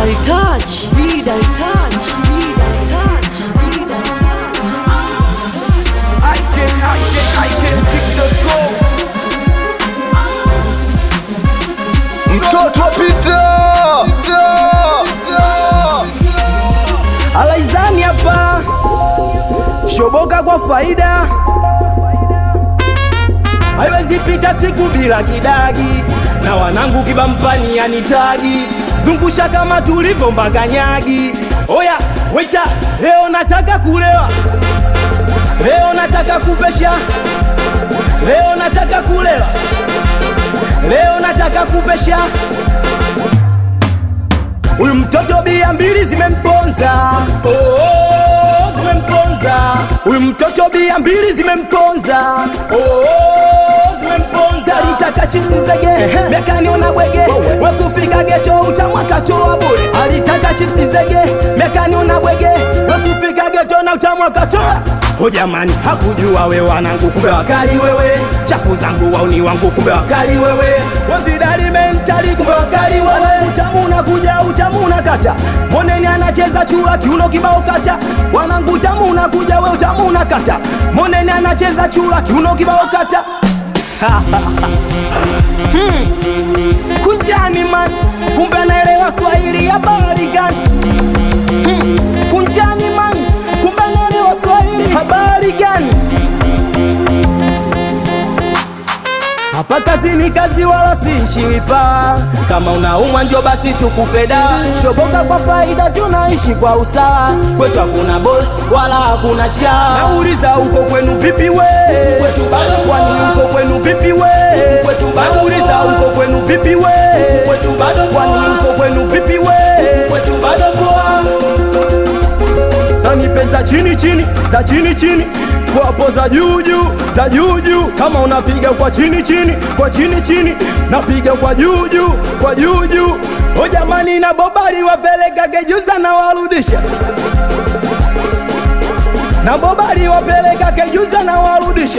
touch, vida touch, vida touch, vida touch. I can, I can, I can pick the go. Mtoto wa Peter. Alaizani hapa shoboka kwa faida, haiwezi pita siku bila kidagi, na wanangu kibampani yanitagi, zungusha kama tulivyo mbaganyagi. Oya waita, leo nataka kulewa, leo nataka kupesha, leo nataka kulewa, leo nataka kupesha. Huyu mtoto bia mbili zimemponza, oh, oh, zimemponza. Huyu mtoto bia mbili zimemponza, oh, oh, zimemponza. Alitaka chipsi zege, mekaniona bwege, wekufika geto utamwaka toa bure. Alitaka chipsi zege, mekaniona bwege, wekufika geto na utamwaka toa O jamani, hakujua we wanangu, kumbe wakali wewe. Chafu zangu wauni wangu, kumbe wakali wewe. Wafidali mentali, kumbe wakali wewe. Utamu unakuja, utamu unakata. Moneni anacheza chura, kiuno kibao kata. Wanangu, utamu unakuja, we utamu unakata. Moneni anacheza chura, kiuno kibao kata. Hmm. Kunjani man, kumbe anaelewa Swahili ya bahari gani? Hmm. Kunjani man, kumbe anaelewa Swahili habari gani? Hapa kazi ni kazi wala si shipa. Kama unaumwa njo basi tukupe dawa. Shoboka kwa faida, tunaishi kwa usawa. Kwetu hakuna bosi wala hakuna cha. Nauliza huko kwenu vipi we? Kwetu bado kwani huko kwenu vipi we? Kwetu bado Nauliza huko kwenu vipi we? Kwetu bado kwani huko kwenu vipi we? Kwetu bado poa Sani pesa chini chini za chini chini kwapo za juu juu za juu juu. Kama unapiga kwa chini chini kwa chini chini, napiga kwa juu juu kwa juu juu. O jamani, na bobali wapeleka kejuza na warudisha, na bobali wapeleka kejuza na warudisha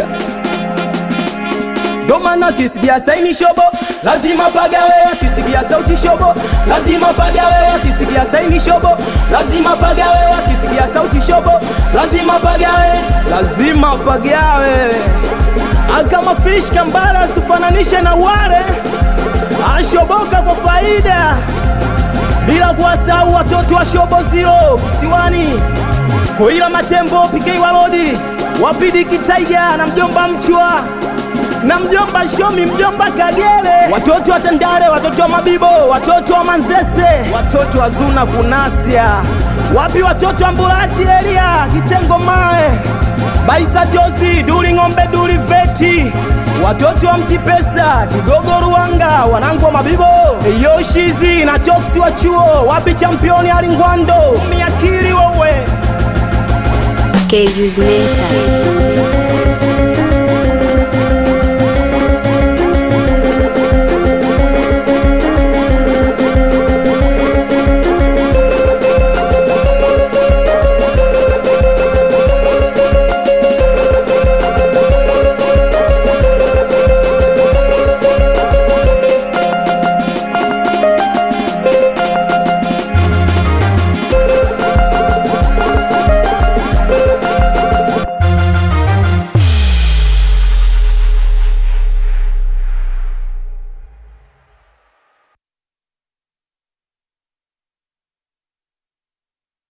ndo maana kisikia saini shobo lazima pagawe, akisikia sauti shobo lazima pagawe, akisikia saini shobo lazima pagawe, akisikia sauti shobo lazima pagawe, lazima pagawe. Kama fish kambala tufananishe na wale ashoboka kwa faida, bila kuwasahau watoto wa shobo zero kisiwani Koila Matembo, PK Walodi, Wapidi Kitaiga na mjomba Mchwa na mjomba Shomi, mjomba Kagere, watoto wa Tandale, watoto wa Mabibo, watoto wa Manzese, watoto wa Zuna Kunasia, wapi watoto wa Mbulati Elia Kitengo Mae, Baisa Josi, Duli Ng'ombe, Duli Veti, watoto wa Mtipesa, Kigogo Ruanga, wanangu wa Mabibo, Yoshizi na Toksi wa chuo, wapi championi Alingwando, miakili wewe KU's Mental.